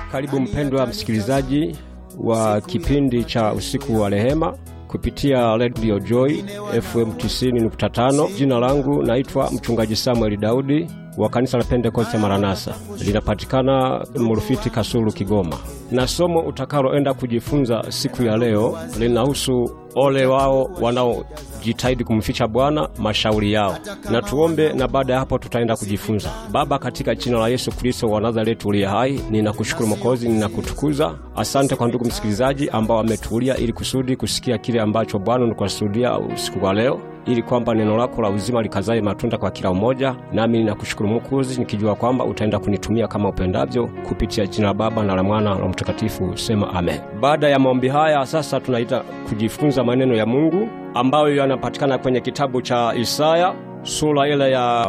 Karibu mpendwa msikilizaji wa kipindi cha usiku wa rehema kupitia Radio Joy FM 90.5. Jina langu naitwa mchungaji Samuel Daudi wa kanisa la Pentekoste Maranatha, linapatikana Mrufiti Kasulu, Kigoma. Na somo utakaloenda kujifunza siku ya leo linahusu ole wao wanaojitahidi kumficha Bwana mashauri yao. Na tuombe, na baada ya hapo tutaenda kujifunza. Baba, katika jina la Yesu Kristo wa Nazareti uliye hai, ninakushukuru Mwokozi, ninakutukuza. Asante kwa ndugu msikilizaji ambao ametulia ili kusudi kusikia kile ambacho Bwana nikusudia usiku wa leo ili kwamba neno lako la uzima likazae matunda kwa kila mmoja. Nami ninakushukuru Mwokozi, nikijua kwamba utaenda kunitumia kama upendavyo, kupitia jina la Baba na la Mwana na Mtakatifu. Sema amen. Baada ya maombi haya, sasa tunaita kujifunza maneno ya Mungu ambayo yanapatikana kwenye kitabu cha Isaya sura ile ya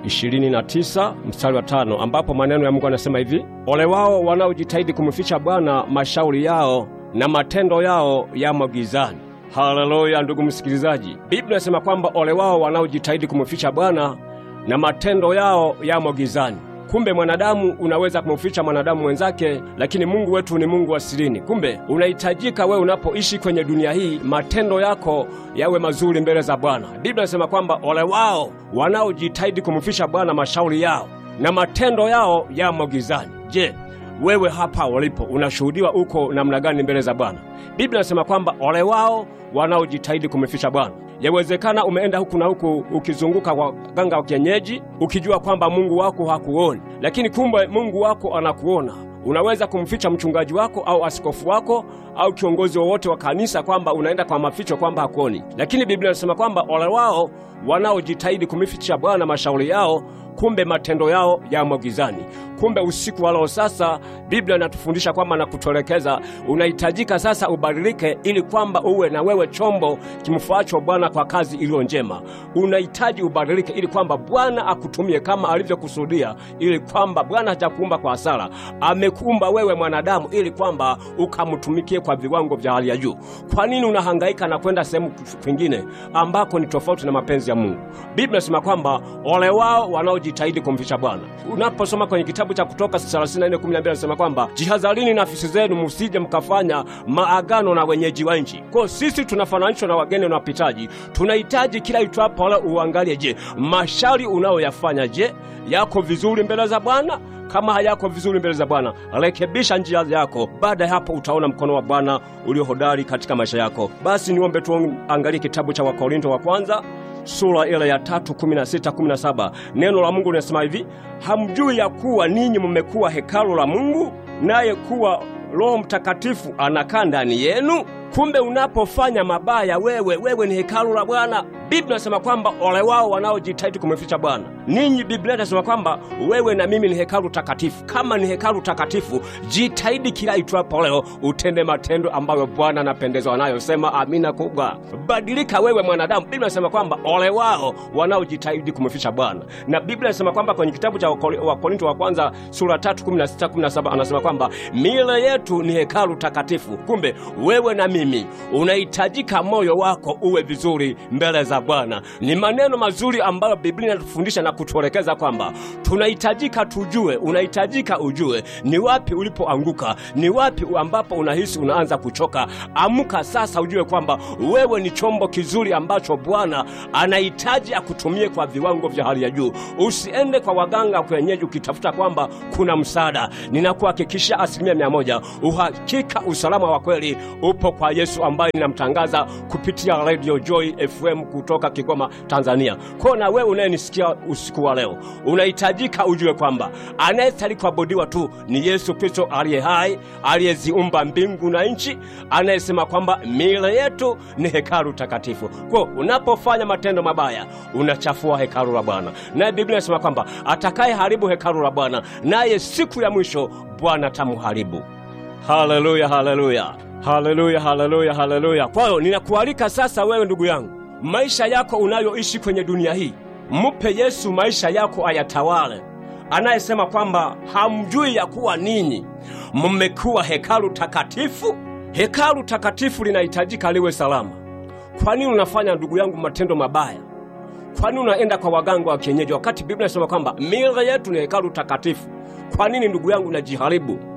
29 mstari wa tano ambapo maneno ya Mungu anasema hivi: ole wao wanaojitahidi kumficha Bwana mashauri yao na matendo yao yamo gizani. Haleluya, ndugu msikilizaji, Biblia inasema kwamba ole wao wanaojitahidi kumficha Bwana na matendo yao yamo gizani. Kumbe mwanadamu unaweza kumficha mwanadamu mwenzake, lakini Mungu wetu ni Mungu wa sirini. Kumbe unahitajika wewe unapoishi kwenye dunia hii, matendo yako yawe mazuri mbele za Bwana. Biblia inasema kwamba ole wao wanaojitahidi kumficha Bwana mashauri yao na matendo yao yamo gizani. Je, wewe hapa ulipo unashuhudiwa uko namna gani mbele za Bwana? Biblia inasema kwamba ole wao wanaojitahidi kumficha Bwana. Yawezekana umeenda huku na huku ukizunguka kwa ganga wa kienyeji ukijua kwamba Mungu wako hakuoni, lakini kumbe Mungu wako anakuona. Unaweza kumficha mchungaji wako au askofu wako au kiongozi wowote wa kanisa kwamba unaenda kwa maficho kwamba hakuoni, lakini Biblia inasema kwamba ole wao wanaojitahidi kumficha Bwana mashauri yao, kumbe matendo yao yamo gizani. Kumbe usiku wa leo sasa, Biblia inatufundisha kwamba na kutuelekeza, unahitajika sasa ubadilike, ili kwamba uwe na wewe chombo kimfuacho Bwana kwa kazi iliyo njema. Unahitaji ubadilike, ili kwamba Bwana akutumie kama alivyokusudia, ili kwamba Bwana hajakuumba kwa hasara, amekuumba wewe mwanadamu, ili kwamba ukamtumikie kwa viwango vya hali ya juu. Kwa nini unahangaika na kwenda sehemu kwingine ambako ni tofauti na mapenzi ya Mungu? Biblia inasema kwamba ole wao wanaojitahidi kumficha Bwana. Unaposoma kwenye kitabu cha Kutoka 34:12 anasema kwamba jihadharini nafsi zenu, musije mkafanya maagano na wenyeji wa nchi. Kwa sisi tunafananishwa na wageni na wapitaji, tunahitaji kila itwapo wala uangalie, je, mashauri unayoyafanya je, yako vizuri mbele za Bwana? Kama hayako vizuri mbele za Bwana, rekebisha njia yako. Baada ya hapo, utaona mkono wa Bwana ulio hodari katika maisha yako. Basi niombe tuangalie kitabu cha Wakorinto wa kwanza sura ile ya tatu kumi na sita kumi na saba Neno la Mungu linasema hivi: hamjui ya kuwa ninyi mmekuwa hekalu la Mungu, naye kuwa Roho Mtakatifu anakaa ndani yenu? Kumbe unapofanya mabaya, wewe wewe ni hekalu la Bwana. Biblia inasema kwamba ole wao wanaojitahidi kumficha Bwana. Ninyi, Biblia inasema kwamba wewe na mimi ni hekalu takatifu. Kama ni hekalu takatifu, jitahidi kila itwapo leo utende matendo ambayo Bwana anapendezwa nayo. Sema amina kubwa. Badilika wewe mwanadamu. Biblia inasema kwamba ole wao wanaojitahidi kumficha Bwana, na Biblia inasema kwamba kwenye kitabu cha Wakorinto wa kwanza sura 3 16 17 anasema kwamba miili yetu ni hekalu takatifu. Kumbe wewe na mimi unahitajika moyo wako uwe vizuri mbele za Bwana. Ni maneno mazuri ambayo Biblia inatufundisha na kutuelekeza kwamba tunahitajika tujue, unahitajika ujue ni wapi ulipoanguka, ni wapi ambapo unahisi unaanza kuchoka. Amka sasa, ujue kwamba wewe ni chombo kizuri ambacho Bwana anahitaji akutumie kwa viwango vya hali ya juu. Usiende kwa waganga kwenyeji ukitafuta kwamba kuna msaada. Ninakuhakikisha asilimia mia moja uhakika usalama wa kweli upo kwa Yesu ambaye ninamtangaza kupitia Radio Joy FM kutoka Kigoma, Tanzania. Kwa na wewe unayenisikia usiku wa leo, unahitajika ujue kwamba anayestahili kuabudiwa tu ni Yesu Kristo aliye hai, aliyeziumba mbingu na nchi, anayesema kwamba miili yetu ni hekalu takatifu. Kwa unapofanya matendo mabaya, unachafua hekalu la Bwana, naye Biblia inasema kwamba atakaye haribu hekalu la Bwana, naye siku ya mwisho Bwana tamuharibu. Haleluya, haleluya, haleluya, haleluya, haleluya. Kwa hiyo ninakualika sasa, wewe ndugu yangu, maisha yako unayoishi kwenye dunia hii, mpe Yesu maisha yako ayatawale, anayesema kwamba hamjui ya kuwa ninyi mmekuwa hekalu takatifu. Hekalu takatifu linahitajika liwe salama. Kwa nini unafanya ndugu yangu matendo mabaya? Kwa nini unaenda kwa waganga wa kienyeji wakati Biblia inasema kwamba miili yetu ni hekalu takatifu? Kwa nini ndugu yangu unajiharibu?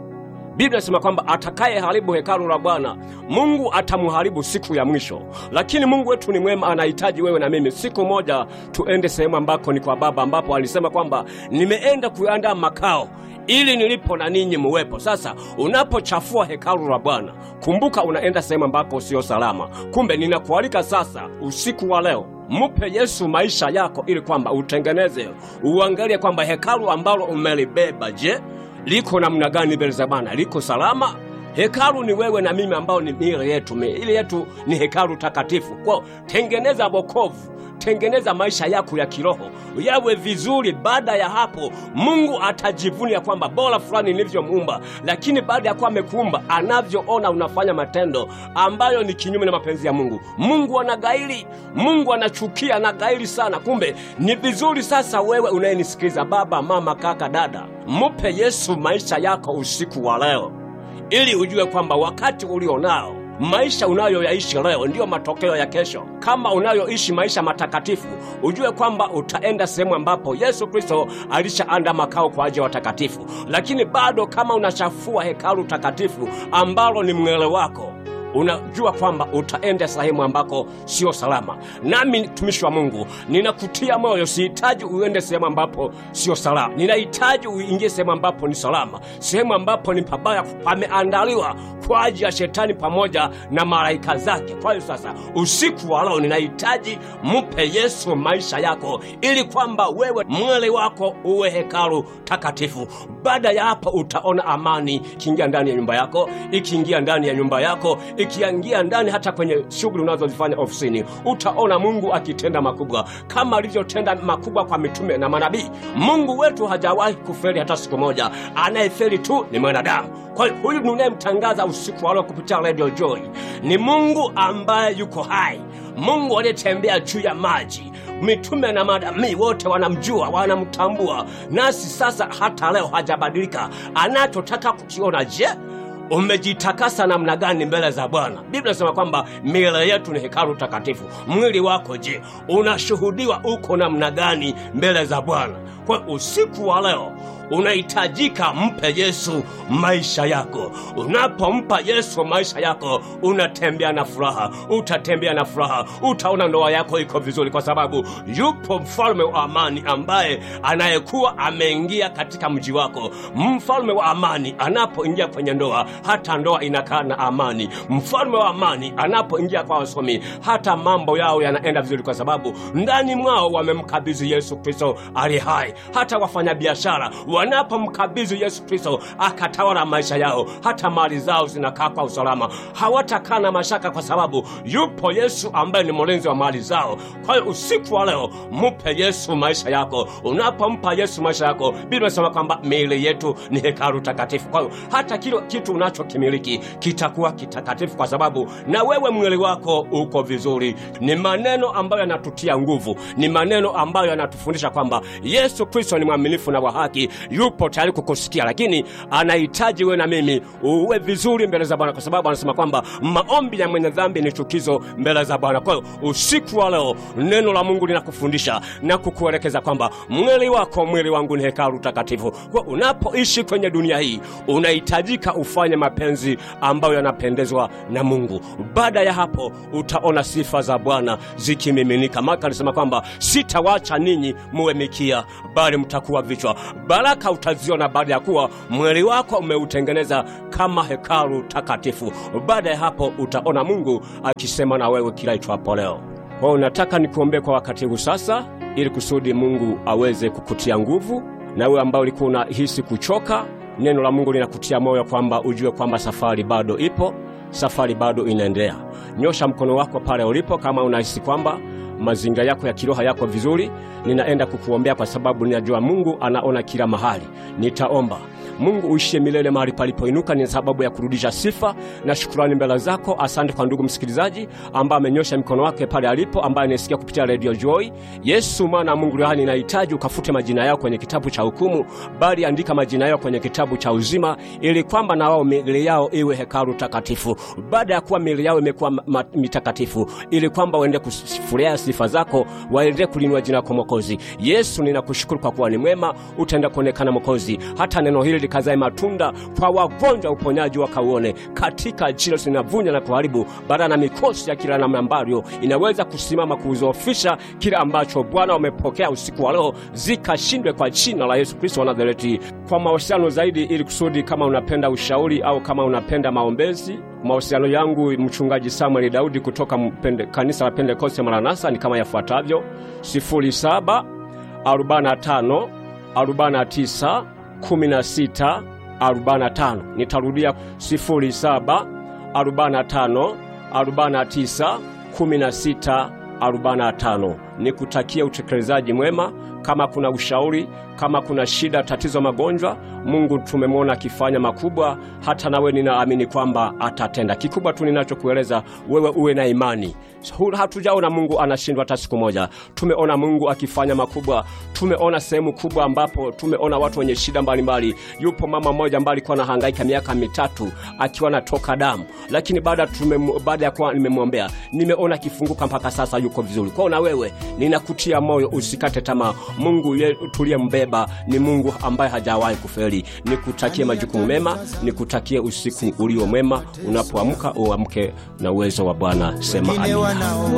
Biblia inasema kwamba atakaye haribu hekalu la Bwana Mungu atamharibu siku ya mwisho. Lakini Mungu wetu ni mwema, anahitaji wewe na mimi siku moja tuende sehemu ambako ni kwa Baba, ambapo alisema kwamba nimeenda kuandaa makao ili nilipo na ninyi muwepo. Sasa unapochafua hekalu la Bwana, kumbuka unaenda sehemu ambako sio salama. Kumbe ninakualika sasa usiku wa leo Mupe Yesu maisha yako ili kwamba utengeneze, uangalie kwamba hekalu ambalo umelibeba, je, liko namna gani mbele za Bwana? Liko salama? Hekalu ni wewe na mimi, ambao ni miili yetu. Miili yetu ni hekalu takatifu. Kwa tengeneza wokovu, tengeneza maisha yako ya kiroho yawe vizuri. Baada ya hapo, Mungu atajivunia kwamba bora fulani nilivyomuumba. Lakini baada ya kuwa amekuumba, anavyoona unafanya matendo ambayo ni kinyume na mapenzi ya Mungu, Mungu anagairi, Mungu anachukia, anagairi sana. Kumbe ni vizuri sasa, wewe unayenisikiliza, baba, mama, kaka, dada, mupe Yesu maisha yako usiku wa leo ili ujue kwamba wakati ulionao maisha unayoyaishi leo ndiyo matokeo ya kesho. Kama unayoishi maisha matakatifu, ujue kwamba utaenda sehemu ambapo Yesu Kristo alishaanda makao kwa ajili ya watakatifu. Lakini bado kama unachafua hekalu takatifu ambalo ni mwele wako unajua kwamba utaenda sehemu ambako sio salama. Nami mtumishi wa Mungu ninakutia moyo, sihitaji uende sehemu ambapo sio salama, ninahitaji uingie sehemu ambapo ni salama, sehemu ambapo ni pabaya, pameandaliwa kwa ajili ya shetani pamoja na malaika zake. Kwa hiyo sasa, usiku wa leo ninahitaji mupe Yesu maisha yako, ili kwamba wewe mwili wako uwe hekalu takatifu. Baada ya hapo, utaona amani ikiingia ndani ya nyumba yako, ikiingia ndani ya nyumba yako ikiingia ndani hata kwenye shughuli unazozifanya ofisini, utaona Mungu akitenda makubwa kama alivyotenda makubwa kwa mitume na manabii. Mungu wetu hajawahi kufeli hata siku moja, anayefeli tu ni mwanadamu. Kwa hiyo huyu ninayemtangaza usiku wa leo kupitia Radio Joy ni Mungu ambaye yuko hai, Mungu aliyetembea juu ya maji. Mitume na manabii wote wanamjua, wanamtambua, nasi sasa hata leo hajabadilika. Anachotaka kukiona, je, umejitakasa namna gani mbele za Bwana? Biblia inasema kwamba miili yetu ni hekalu takatifu. Mwili wako je, unashuhudiwa uko namna gani mbele za Bwana? Kwa usiku wa leo unahitajika mpe Yesu maisha yako. Unapompa Yesu maisha yako, unatembea na furaha, utatembea na furaha, utaona ndoa yako iko vizuri, kwa sababu yupo mfalme wa amani ambaye anayekuwa ameingia katika mji wako. Mfalme wa amani anapoingia kwenye ndoa, hata ndoa inakaa na amani. Mfalme wa amani anapoingia kwa wasomi, hata mambo yao yanaenda vizuri, kwa sababu ndani mwao wamemkabidhi Yesu Kristo ali hai. Hata wafanyabiashara wanapomkabidhi Yesu Kristo akatawala maisha yao, hata mali zao zinakaa kwa usalama, hawatakaa na mashaka, kwa sababu yupo Yesu ambaye ni mlinzi wa mali zao. Kwa hiyo usiku wa leo mupe Yesu maisha yako. Unapompa Yesu maisha yako, Biblia inasema kwamba miili yetu ni hekalu takatifu. Kwa hiyo hata kile kitu unachokimiliki kitakuwa kitakatifu, kwa sababu na wewe mwili wako uko vizuri. Ni maneno ambayo yanatutia nguvu, ni maneno ambayo yanatufundisha kwamba Yesu Kristo ni mwaminifu na wa haki, yupo tayari kukusikia, lakini anahitaji wewe na mimi uwe vizuri mbele za Bwana, kwa sababu anasema kwamba maombi ya mwenye dhambi ni chukizo mbele za Bwana. Kwa hiyo usiku wa leo neno la Mungu linakufundisha na kukuelekeza kwamba mwili wako, mwili wangu ni hekalu takatifu. Kwa unapoishi kwenye dunia hii, unahitajika ufanye mapenzi ambayo yanapendezwa na Mungu. Baada ya hapo, utaona sifa za Bwana zikimiminika. Maka alisema kwamba sitawacha ninyi muwe mikia, bali mtakuwa vichwa. Baraka utaziona baada ya kuwa mwili wako umeutengeneza kama hekalu takatifu. Baada ya hapo, utaona Mungu akisema na wewe kila itwapo leo. Kwa hiyo nataka nikuombee kwa wakati huu sasa, ili kusudi Mungu aweze kukutia nguvu, na wewe ambao ulikuwa unahisi kuchoka, neno la Mungu linakutia moyo kwamba ujue kwamba safari bado ipo, safari bado inaendelea. Nyosha mkono wako pale ulipo, kama unahisi kwamba mazingira yako ya kiroho yako vizuri. Ninaenda kukuombea kwa sababu ninajua Mungu anaona kila mahali. Nitaomba. Mungu uishie milele mahali palipoinuka, ni sababu ya kurudisha sifa na shukurani mbele zako. Asante kwa ndugu msikilizaji ambaye amenyosha mikono wake pale alipo, ambaye anasikia kupitia Radio Joy. Yesu mwana wa Mungu rehani, nahitaji ukafute majina yao kwenye kitabu cha hukumu, bali andika majina yao kwenye kitabu cha uzima, ili kwamba na wao miili yao iwe hekalu takatifu. Baada ya kuwa miili yao imekuwa ma- mitakatifu, ili kwamba waende kufurahia sifa zako, waende kulinua jina lako Mwokozi. Yesu, ninakushukuru kwa kuwa ni mwema, utaenda kuonekana Mwokozi, hata neno hili likazae matunda kwa wagonjwa, uponyaji wakauone katika jina linavunja na kuharibu bara na mikosi ya kila namna ambayo inaweza kusimama kuzoofisha kile ambacho Bwana umepokea usiku wa leo, zikashindwe kwa jina la Yesu Kristo wa Nazareti. Kwa mawasiliano zaidi, ili kusudi kama unapenda ushauri au kama unapenda maombezi mawasiliano yangu mchungaji Samuel Daudi kutoka mpende, kanisa la Pentekoste Maranatha ni kama yafuatavyo: 07 45 49 16 45. Nitarudia 07 45 49 16 45. Nikutakia utekelezaji mwema. Kama kuna ushauri, kama kuna shida, tatizo, magonjwa, Mungu tumemwona akifanya makubwa, hata nawe ninaamini kwamba atatenda. Kikubwa tu ninachokueleza wewe, uwe na imani. Hatujaona Mungu anashindwa hata siku moja. Tumeona Mungu akifanya makubwa, tumeona sehemu kubwa ambapo tumeona watu wenye shida mbalimbali. Yupo mama mmoja ambaye alikuwa anahangaika miaka mitatu akiwa anatoka damu, lakini baada baada ya kuwa nimemwombea, nimeona akifunguka mpaka sasa yuko vizuri. Kwao na wewe ninakutia moyo, usikate tamaa. Mungu tuliyembeba ni Mungu ambaye hajawahi kufeli. Nikutakie majukumu mema, nikutakie usiku ulio mwema. Unapoamka uamke na uwezo wa Bwana. Sema amina.